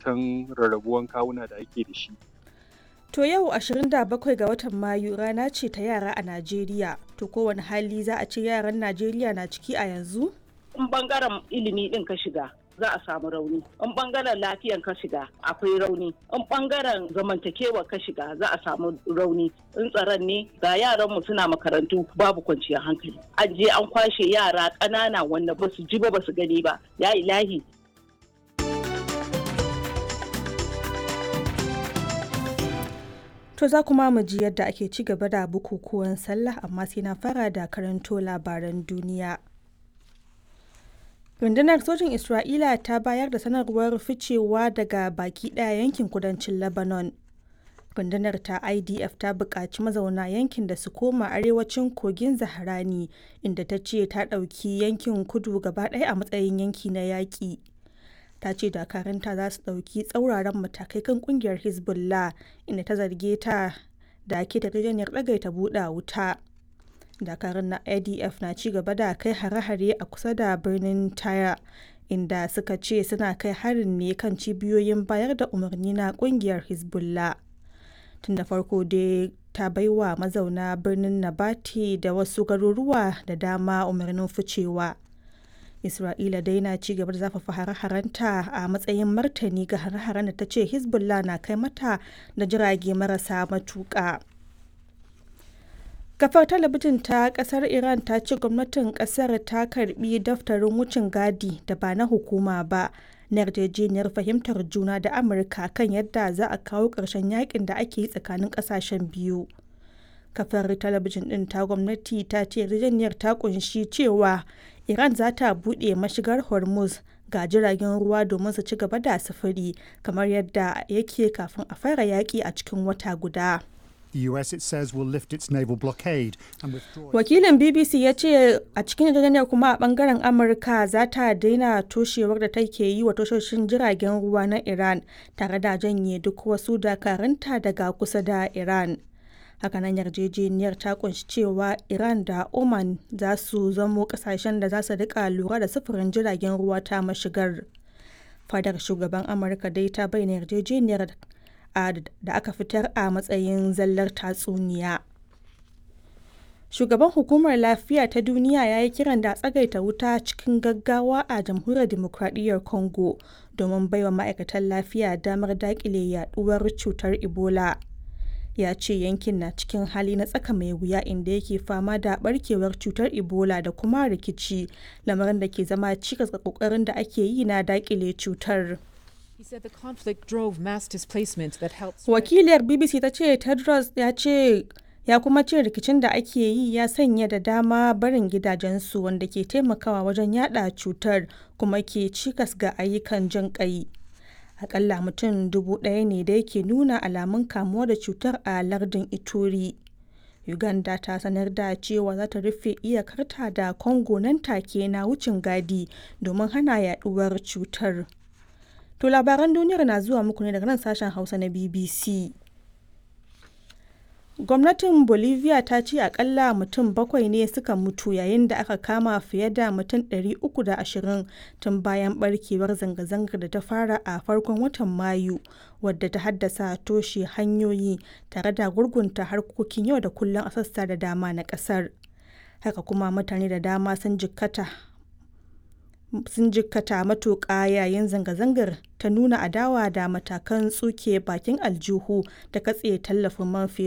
zaton rarrabuwan kawuna da ake da shi. To yau 27 ga watan Mayu rana ce ta yara a Najeriya. To kowane hali za a ce yaran Najeriya na ciki a yanzu? In bangaren ilimi din ka shiga za a samu rauni. In bangaren lafiyan ka shiga akwai rauni. In bangaren zamantakewa ka shiga za a samu rauni. In tsaron ne ga yaranmu suna makarantu babu kwanciyar hankali. An je an kwashe yara ƙanana wanda ba su ji ba ba su gani ba. Ya ilahi To za kuma mu ji yadda ake ci gaba da bukukuwan sallah amma sai na fara da karanto labaran duniya. Rundunar sojin Isra'ila ta bayar da sanarwar ficewa daga baki ɗaya yankin kudancin Lebanon. Rundunar ta IDF ta buƙaci mazauna yankin da su koma arewacin kogin Zaharani inda ta ce ta ɗauki yankin kudu gaba ɗaya a matsayin yanki na yaƙi. ta ce dakaranta za su ɗauki tsauraran matakai kan kungiyar hezbollah inda ta zarge ta da ke yarjejeniyar ɗagaita buɗe wuta dakarun na adf na ci gaba da kai hare-hare a kusa da birnin taya inda suka ce suna kai harin ne kan cibiyoyin bayar da umarni na kungiyar hezbollah tun da farko dai ta baiwa mazauna birnin nabati da wasu garuruwa da dama umarnin ficewa Isra'ila dai na ci gaba da zafafa hare-harenta a matsayin martani ga hare-haren da ta ce Hezbollah na kai mata da jirage marasa matuƙa. Kafar talabijin ta kasar Iran ta ce gwamnatin kasar ta karbi daftarin wucin gadi da ba na hukuma ba na yarjejeniyar fahimtar juna da Amurka kan yadda za a kawo ƙarshen yakin da ake yi tsakanin ƙasashen biyu. Kafar talabijin ɗin ta gwamnati ta ce yarjejeniyar ta kunshi cewa Iran za ta buɗe mashigar Hormuz ga jiragen ruwa domin su ci gaba da sufuri kamar yadda yake kafin a fara yaƙi a cikin wata guda. The US, it says, will lift its naval blockade and withdraw. Wakilin BBC ya ce a cikin yarjejeniyar kuma a bangaren Amurka za ta daina toshewar da take yi wa tashoshin jiragen ruwa na Iran tare da janye duk wasu dakarunta daga kusa da Iran. hakanan yarjejeniyar ta kunshi cewa iran da oman za su zamo kasashen da za su rika lura da sufurin jiragen ruwa ta mashigar fadar shugaban amurka dai ta bayyana yarjejeniyar da aka fitar a matsayin zallar tatsuniya shugaban hukumar lafiya ta duniya ya yi kiran da tsagaita wuta cikin gaggawa a jamhuriyar demokradiyyar congo domin baiwa ma'aikatan lafiya damar dakile yaduwar cutar ebola ya ce yankin na cikin hali na tsaka mai wuya inda yake fama da barkewar cutar ebola da kuma rikici lamarin da ke zama cikas ga kokarin da ake yi na dakile cutar wakiliyar bbc ta ce tedros ya ce ya kuma ce rikicin da ake yi ya sanya da dama barin gidajensu wanda ke taimakawa wajen yada cutar kuma ke cikas ga ayyukan jin kai akalla mutum dubu ɗaya ne da yake nuna alamun kamuwa da cutar a lardin ituri uganda ta sanar da cewa za ta rufe iyakarta da congo nan take na wucin gadi domin hana yaduwar cutar to labaran duniyar na zuwa muku ne daga nan sashen hausa na bbc gwamnatin bolivia ta ce akalla mutum bakwai ne suka mutu yayin da aka kama fiye da mutum 320 tun bayan barkewar zanga-zangar da ta fara a farkon watan mayu wadda ta haddasa toshe hanyoyi tare da gurgunta harkokin yau da kullum a sassa da dama na kasar haka kuma mutane da dama sun jikkata sun jikkata matuƙa yayin zanga-zangar ta nuna adawa da matakan tsuke bakin aljihu da katse tallafin man fetur